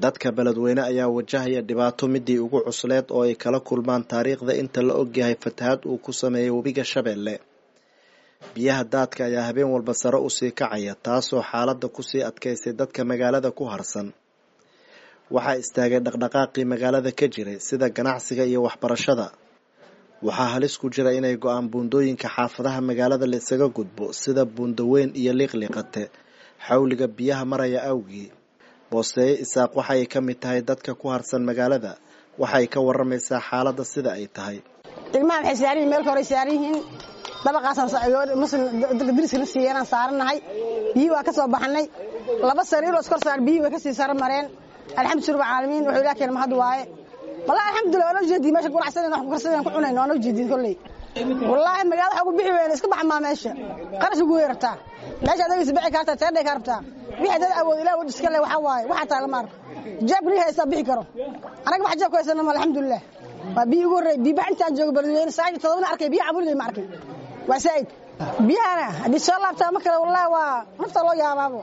dadka beledweyne ayaa wajahaya dhibaato midii ugu cusleed oo ay kala kulmaan taariikhda inta la ogyahay fatahaad uu ku sameeyay webiga shabeelle biyaha daadka ayaa habeen walba sare usii kacaya taasoo xaaladda kusii adkaysay dadka magaalada ku harsan waxaa istaagay dhaqdhaqaaqii magaalada ka jiray sida ganacsiga iyo waxbarashada waxaa halis ku jira inay go-aan buundooyinka xaafadaha magaalada la isaga gudbo sida buundaweyn iyo liiqliiqate xawliga biyaha maraya awgii booseeye isaaq waxaay ka mid tahay dadka ku harsan magaalada waxay ka waramaysaa xaaladda sida ay tahay ilmaha waxay saaran yihin meelka horey saaran yihiin dabaqaasmuslim diriskana siiyeenaan saarannahay biyihii waa ka soo baxnay laba sariiroo iskor saar biyihii way ka sii saro mareen alxamdu rabbil caalamiin wuxuu ilaah keena mahad waaye wallahi alxamdulillah waa noo jeediyey meesha ganacsadan wax ku karsadan ku cunayno waa noo jeediyey kolley wallaahi magaalada waxa ugu bixi weyna iska baxmaa meesha qarash ugu weerartaa meesha adaga isbici kartaa teedhay ka rabtaa wixii dad awood ilaah wad iska le waxaa waaye waxaa taa lama arko jeebka rii haystaa bixi karo anaga wax jeebka haysana ma alxamdulilah waa biyi ugu horreey biyi bax intaan joogo beledweyne sagaal iyo todobana arkay biyi cabuligay ma arkay waa saa'id biyahana haddii soo laabtaa ma kale wallahi waa nafta loo yaabaabo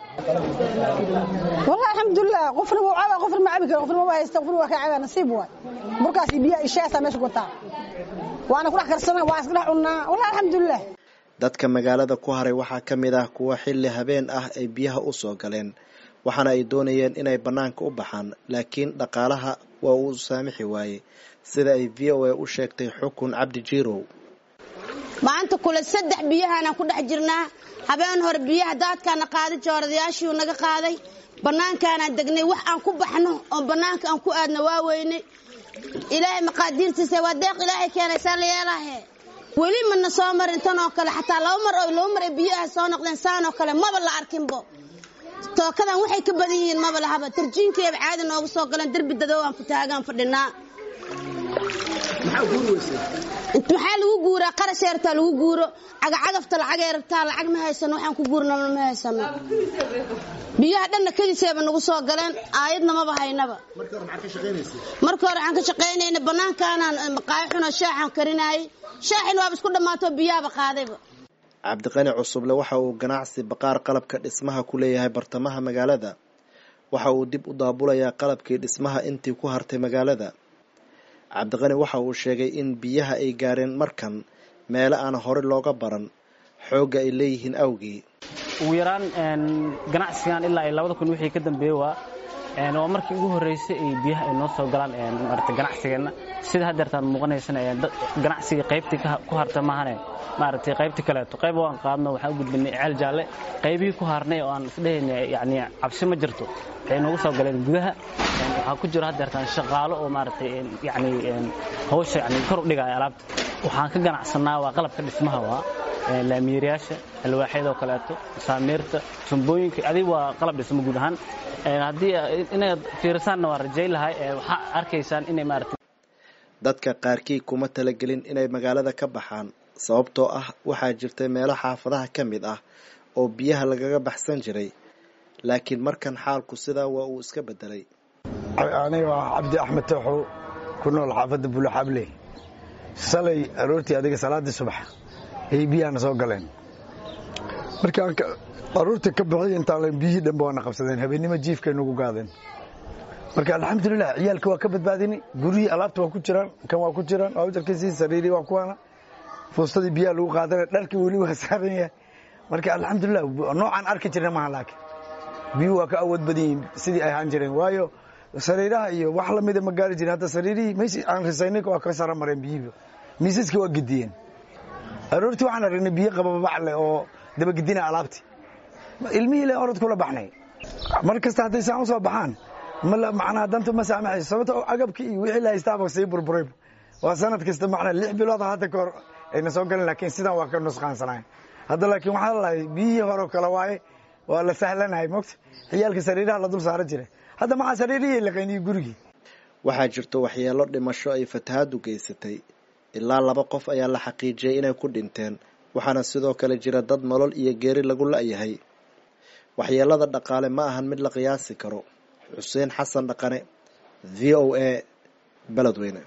wallahi alxamdulilah qofna wuu cabaa qofna ma cabi karo qofna ma haysta qofna waa ka cabaa nasiib waay burkaas iyo biyaha ishaasaa meesha ku wataa waana ku dhex karsana waa iska dhex cunnaa wallahi alxamdulilah dadka magaalada ku haray waxaa ka mid ah kuwa xilli habeen ah ay biyaha u soo galeen waxaana ay doonayeen inay bannaanka u baxaan laakiin dhaqaalaha waa uu saamixi waayey sida ay v o a u sheegtay xukun cabdi jiirow maanta kule saddex biyahaanaan ku dhex jirnaa habeen hore biyaha daadkaana qaaday jooradayaashiiu naga qaaday bannaankaanaan degnay wax aan ku baxno oo bannaanka aan ku aadna waa weynay ilaahay maqaadiirtiisa waa deeq ilaahay keenaysaa la yeelaahe weli mana soo marin tan oo kale xataa laba mar oo laba mar ay biyaha soo noqdeen saan oo kale maba la arkinbo tookadan waxay ka badan yihiin maba lahaba tarjiinkeeba caadi nooga soo galeen derbi dadoo aan futaagaan fadhinaa maxaa lagu guuraa qarash eertaa lagu guuro cagacagafta lacag ee rabtaa lacag ma haysano waxaan ku guurnana ma haysano biyaha dhanna kadiseeba nagu soo galeen aayadna maba haynaba marka hore waxaan ka shaqaynayna bannaankaanaan maqaayo xunoo shaaxaan karinaayey shaaxin waaba isku dhammaato biyahaba qaadayba cabdiqani cusuble waxa uu ganacsi baqaar qalabka dhismaha ku leeyahay bartamaha magaalada waxa uu dib u daabulayaa qalabkii dhismaha intii ku hartay magaalada cabdiqani waxa uu sheegay in biyaha ay gaareen markan meelo aan hore looga baran xoogga ay leeyihiin awgii ugu yaraan ganacsigan ilaa ay labada kun wixii ka dambeeye waa waa markii ugu horreysay ay biyaha ay noo soo galaan maarata ganacsigeenna sida haddeertaan muuqanaysana ganacsigii qaybtii ku harta maahane maaragtay qaybtii kaleeto qayb waan qaadno waxaan u gudbinay ceel jaalle qaybihii ku harnay oo aan isdhehayna yacni cabsi ma jirto waxay noogu soo galeen gudaha waxaa ku jiro haddeertaan shaqaalo oo maaragtay yacni hawsha yacni kor u dhigaya alaabta waxaan ka ganacsanaa waa qalabka dhismaha waa laamiyeeryaasha alwaaxyadoo kaleeto saamiirta tumbooyinka adig waa qalab dhismo guud ahaan haddii inaad fiirisaanna waa rajay lahay waxaa arkaysaan inay maarata dadka qaarkii kuma talagelin inay magaalada ka baxaan sababtoo ah waxaa jirtay meelo xaafadaha ka mid ah oo biyaha lagaga baxsan jiray laakiin markan xaalku sidaa waa uu iska bedelay aniga waa cabdi axmed tooxow ku nool xaafadda buluxable shalay aroortii adiga salaaddii subax ayay biyahana soo galeen markaan aruurta ka bixiy intaan biyihii dhanba waana qabsadeen habeennimo jiifkay nagu gaadeen marka alxamdulilah ciyaalka waa ka badbaadinay guryihii alaabta waa ku jiraan kan waa ku jiraan awjarkiisii sariirii waa kuwaana fuustadii biyaha lagu qaadana dharkii weli waa saaran yahay marka alxamdulilah noocaan arki jirna maaha laakiin biyuhu waa ka awood badan yihiin sidii ay ahaan jireen waayo sariiraha iyo wax lamida ma gaari jirin hadda sariirihii meys aan risaynay waa ka sara mareen biyihiiba miisaskii waa gediyeen aroortii waxaan aragnay biyo qabababac leh oo dabagedina alaabtii ilmihii le orod kula baxnay mar kasta hadday saan u soo baxaan macnaha dantu ma saamaxayso sababto agabkii iyo wixii la haystaaba sii burburay waa sanad kasta macnaa lix bilood hadda ka hor ayna soo galeen laakiin sidan waa ka nusqaansanayn hadda laakiin waxaa lalahay biyihii hore kale waaye waa la sahlanahay mogta ciyaalka sariiraha la dul saaran jiray hadda maxaa sariirihii laqayniyo gurigii waxaa jirto waxyeelo dhimasho ay fatahaadu geysatay ilaa laba qof ayaa la xaqiijiyey inay ku dhinteen waxaana sidoo kale jira dad nolol iyo geeri lagu la-yahay waxyeelada dhaqaale ma ahan mid la qiyaasi karo xuseen xasan dhaqane v o a beledweyne